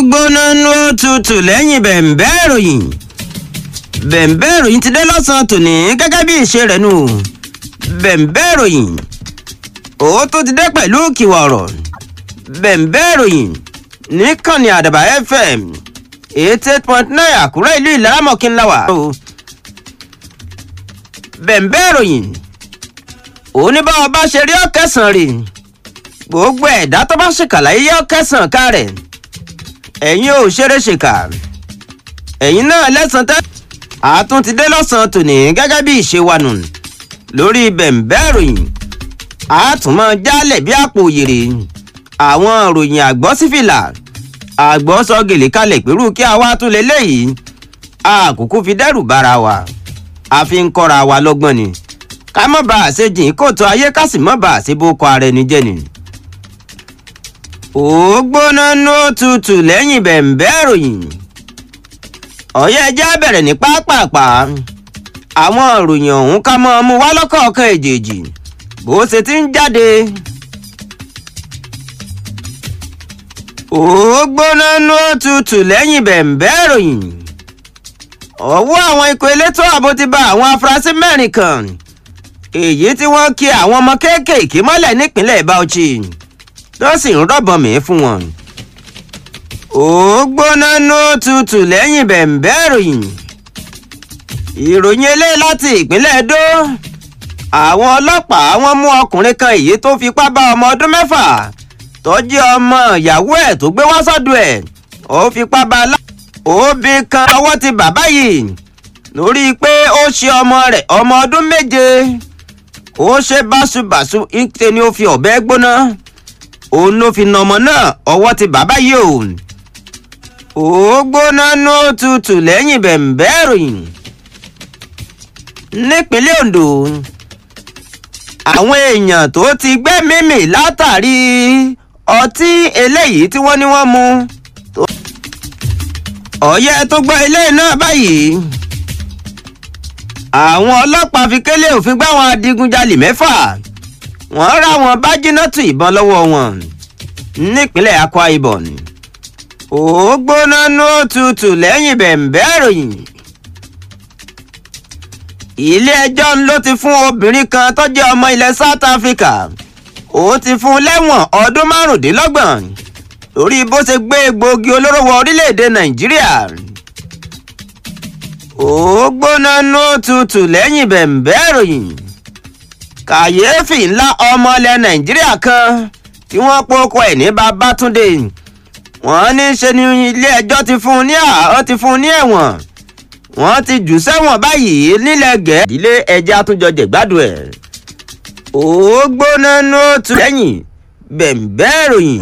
gbóná ló tutù lẹ́yìn bẹ̀ǹbẹ́ ìròyìn bẹ̀ǹbẹ́ ìròyìn ti dé lọ́sàn-án tòní gẹ́gẹ́ bí ìṣe rẹ̀ nù bẹ̀ǹbẹ́ ìròyìn ó tó ti dé pẹ̀lú kìwà ọ̀rọ̀ bẹ̀ǹbẹ́ ìròyìn níkànnì àdàbà fm eighty eight point nine àkúrẹ́ ìlú ìlaramọ̀kínláwà. bẹ̀ǹbẹ́ ìròyìn oníbàwọ̀ bá ṣe rí ọ̀kẹ́sàn rè gbogbo ẹ̀dá tó bá ṣèkàlà yíyá ọ̀kẹ́sàn ká rẹ̀ ẹ̀yin ò ṣeré ṣèkà ẹ̀yin náà lẹ́sàn tẹ́ àtún ti dé lọ́sàn-án tòní gẹ́gẹ́ bí ìṣe wa nù lórí bẹ̀ǹbẹ́ ìròyìn àtúmọ̀ jálẹ̀ bí àpò òyèrè àwọn ìròyìn àgbọ̀ sífìlà àgbọ̀ sọ gèlè kalẹ̀ pẹ̀lú kí a wá tún lé léyìí àkókò fi dẹ́rù bára wa a fi ń kọ́ra wa lọ́gbọ́n ni ká má bàa ṣe jìn kóòtù ayé ká sì má bàa ṣe bó kọ ara ẹni jẹ́ ni. ó gbóná nó tutù lẹ́yìn bẹ̀ǹbẹ́ ìròyìn ọ̀yẹ́ ẹjẹ́ bẹ̀rẹ̀ ní pápápá àwọn ìròyìn ọ̀hún ká mọ́ ọmú wá lọ́kọ̀ọ̀kan èjèèjì bó ṣe ti ń jáde. ó gbóná nú tutù lẹ́yìn bẹ̀ǹbẹ́ ìròyìn ọwọ́ àwọn ikọ̀ elétò ààbò ti bá àwọn afurasí mẹ́rin kan èyí tí wọ́n kí àwọn ọmọ kéékèèké mọ́lẹ̀ nípínlẹ̀ bauchi tó sì ń rọ̀bọ̀n mí fún wọn. ó gbóná nú tutù lẹ́yìn bẹ̀ǹbẹ́ ìròyìn ìròyìn eléyìí láti ìpínlẹ̀ edo àwọn ọlọ́pàá wọ́n mú ọkùnrin kan èyí tó fipá bá ọmọ ọdún mẹ́fà tọ́jú ọmọ ìyàwó ẹ̀ tó gbé wá sọ́dọ̀ ẹ̀ ó fipá bá a lá. òbí kan ọwọ́ ti bàbá yìí lórí pé ó ṣe ọmọ rẹ̀ ọmọ ọdún méje ó ṣe báṣubàṣu ìṣe ni ó fi ọ̀bẹ gbóná òun ló fi nà ọmọ náà ọwọ́ ti bàbá yìí o. ó gbóná ní òtútù lẹ́yìn bẹ̀ǹbẹ́ ìròyìn nípínlẹ̀ ondo àwọn èèyàn tó ti gbẹ́mìí mì látàrí ọtí eléyìí tí wọ́n ní wọ́n mu. ọ̀yẹ́ tó gbọ́ ilé náà báyìí. àwọn ọlọ́pàá fi kélé òfin gbá àwọn adigunjalè mẹ́fà. wọ́n rá wọn bájínátù ìbọn lọ́wọ́ wọn nípínlẹ̀ akwa ibom. ó gbóná ní òtútù lẹ́yìn bẹ̀ǹbẹ́ ìròyìn. ilé ẹjọ́ ló ti fún obìnrin kan tó jẹ́ ọmọ ilẹ̀ south africa ó ti fún un lẹ́wọ̀n ọdún márùndínlọ́gbọ̀n lórí bó ṣe gbé egbòogi olóró wọ orílẹ̀-èdè nàìjíríà. ó gbóná nú tutù lẹ́yìn bẹ̀ǹbẹ́ ìròyìn. kàyéfì ńlá ọmọ ilẹ̀ nàìjíríà kan tí wọ́n pokọ ẹ̀ ní babátúndé wọ́n ní ṣe ni ilé ẹjọ́ ti fún un ní àá ti fún un ní ẹ̀wọ̀n wọ́n ti jù sẹ́wọ̀n báyìí nílẹ̀ gẹ̀ẹ́ ìdílé ẹja àtúnjọ jẹ̀gbádùn ẹ̀ ó gbóná ní ó tu lẹ́yìn bẹ̀ǹbẹ́ ìròyìn.